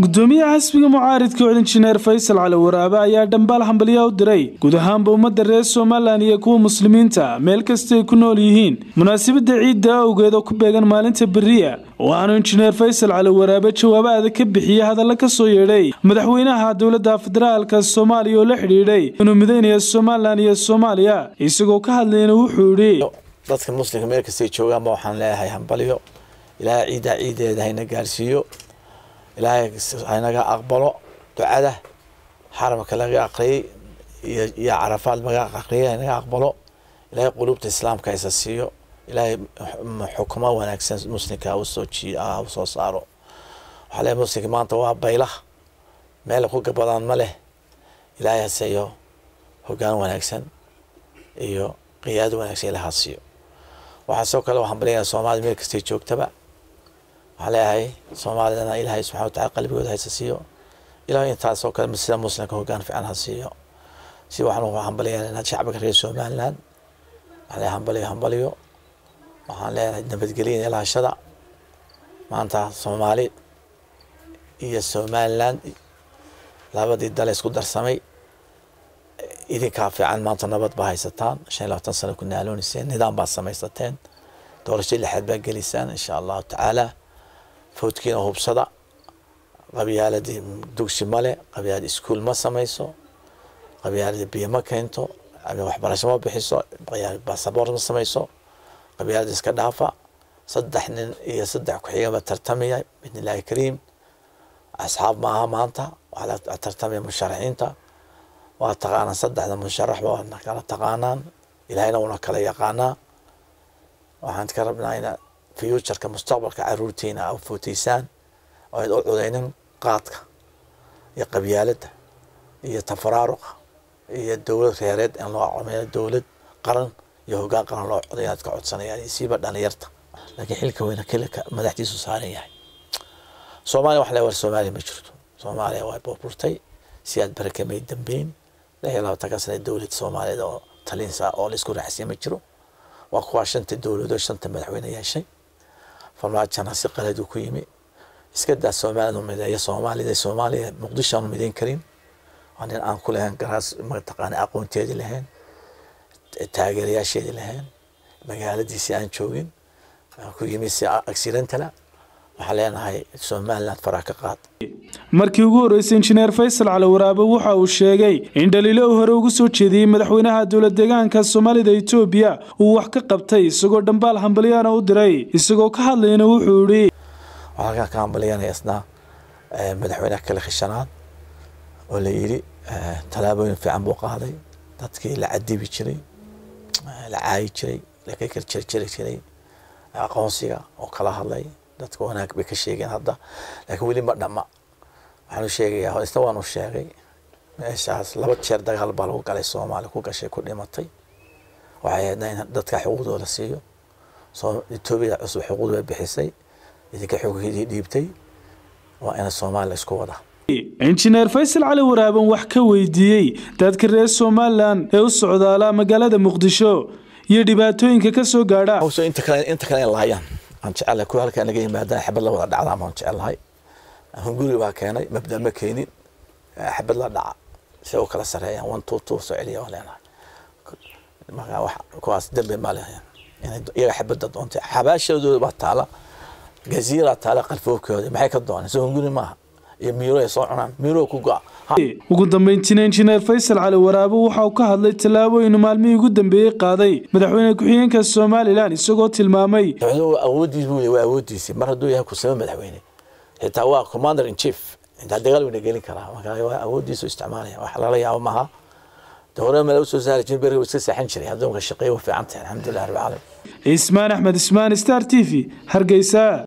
gudoomiyaha xisbiga mucaaridka cod injineer faysal cali waraabe ayaa dhambaal hambalya u diray guud ahaanba ummadda reer somalilan iyo kuwa muslimiinta meel kasta ay ku nool yihiin munaasabadda ciidda awgeed oo ku beegan maalinta beriya waxaanu injineer faysal cali waraabe jawaabo adag ka bixiyey hadalla ka soo yeedhay madaxweynaha dowladda federaalka soomaaliya oo la xidhiidhay inuu midaynaya somalilan iyo soomaaliya isagoo ka hadlayna wuxuu yidhi dadka muslimka meel kastay joogaanba waxaan leeyahay hambalyo ilaahay ciiddaa ciideeda hayna gaarsiiyo ilaahay haynaga aqbalo ducada xaramka laga aqriyay iyo carafaad laga aqriyay haynaga aqbalo ilaahay qulubta islaamka haysa siiyo ilaahay xukumo wanaagsan muslimka usoo usoo saaro waxaa leeyahay muslimka maanta waa baylah meel ku gabadaan ma leh ilaahay haseeyo hogaan wanaagsan iyo qiyaado wanaagsan ilaha siiyo waxaa sidoo kale waxaan balyayaa soomaalida meel kastay joogtaba waxaan leeyahay soomaalidana ilaahay subxana watacala qalbigooda haysa siiyo ilaah intaasoo kale sida muslimka hogaan fiican ha siiyo si waxaan hambalyaynaa shacbiga reer somaliland waxaan leeyahay hambalyo hambalyo waxaan leeyahay nabadgelya ilaashada maanta soomaali iyo somaliland labadii dale isku darsamay idinkaa fiican maanta nabad baa haysataan shan iyo labaatan sano ku naalooniyseen nidaam baad samaysateen doorasho lixaad baa gelisaan insha allahu tacaala fawdkiina hubsada qabyaaladii dugsi male qabyaalad iskuul ma samayso qabyaalada biyo ma keento waxbarasho ma bixiso basaboort ma samayso qabyaalada iska dhaafa saddex nin iyo saddex ku-xigaba tartamaya bidn illaahi kariim asxaab ma aha maanta waxaa la tartamaya musharaxiinta waa taqaanaan saddexda musharaxba waadna kala taqaanaan ilaahayna una kala yaqaanaa waxaan ka rabnaa ina futureka mustaqbalka caruurtiina a footeysaan oo ayd u cudaynin qaadka iyo qabyaaladda iyo tafaraaruqa iyo dowlad reereed in loo comeeyo dowlad qaran iyo hogaan qaran loo coday inaad ka codsanayaan iyo siiba dhalinyarta laakiin xilka weyna kilika madaxdiisu saaran yahay soomaaliya wax le war soomaaliya ma jirto soomaaliya waa burburtay si aad barakamay dambeyn lix iyo labaatanka sana dowlad soomaaliyeed oo talinsa oo laisku raaxsiya ma jiro waa kuwaa shanta dowladood shanta madaxweyne yeeshay farmaajana si qaladu ku yimi iska daa soomaalida mideeya soomaalida soomaaliya muqdisho aanu midayn karin waa nin aan ku lahayn garaas mataqaana aqoonteedii lahayn taageerayaasheedii lahayn magaaladiisii aan joogin ku yimi si accidentala waxaan leenahay somaliland faraa ka qaad markii ugu horreysay injineer faysal cali waraabe waxa uu sheegay in dhaliilo uu hore ugu soo jeediyey madaxweynaha dowlad deegaanka soomaalida etoobiya uu wax ka qabtay isagoo dhambaal hambalyaana u diray isagoo ka hadlayna wuxuu yidhi waxaan halkaan ka hambalyanaya isna madaxweynaha kale khishanaad oo la yidhi tallaabooyin fiican buu qaaday dadkii la cadibi jiray la caayi jiray laka karjarjari jiray aqoonsiga oo kala hadlay dadka wanaag bay ka sheegeen hadda laakiin weli ma dhama waxaanu sheegayaa isna waanu sheegay meeshaas laba jeer dagaal baa lagu galay soomaaliya ku gashay ku dhimatay waxay ahaydna in dadka xuquuqdooda siiyo etoobiya cusub xuquuqda bay bixisay idinka xuquuqdii dhiibtay waa ina soomaaliya isku wada injineer faysal cali waraaben wax ka weydiiyey dadka reer somalilan ee u socdaala magaalada muqdisho iyo dhibaatooyinka ka soo gaadha inta kale inta kale in laayaan aan jecelahay kuwa halkaan naga yimaadaan xabad la wada dhacdaan baan jecelahay hunguri baa keenay mabda ma keenin xabad la dhaca si u kala sareeyaan one two two soo celiya waan leenahay marka wax kuwaas dembi ma leh inay iyaga xabadda doontay xabaashadooda baa taala gaziira taala qalfoofkooda maxay ka dooneen soo hunguri maaha iyo miiro ay soo cunaan miiro ku go-a ugu dambeyntiina injineer faysal cali waraabe waxa uu ka hadlay tallaabooyin maalmihii ugu dambeeyey qaaday madaxweyne ku-xigeenka somalilan isagoo tilmaamay awoodiis buu waa awoodiisii mar hadduu yahay kusame madaxweyne xitaa waa commander in chief intaa dagaal wayna gelin karaa marka waa awoodiisu isticmaalaya wax lala yaabo maaha hore meel usoo saari jirin beriga iska seexan jiray addoonka shaqeeya waa fiican tahay alxamdulilah rabbi caalamiin ismaan axmed ismaan star t v hargeysa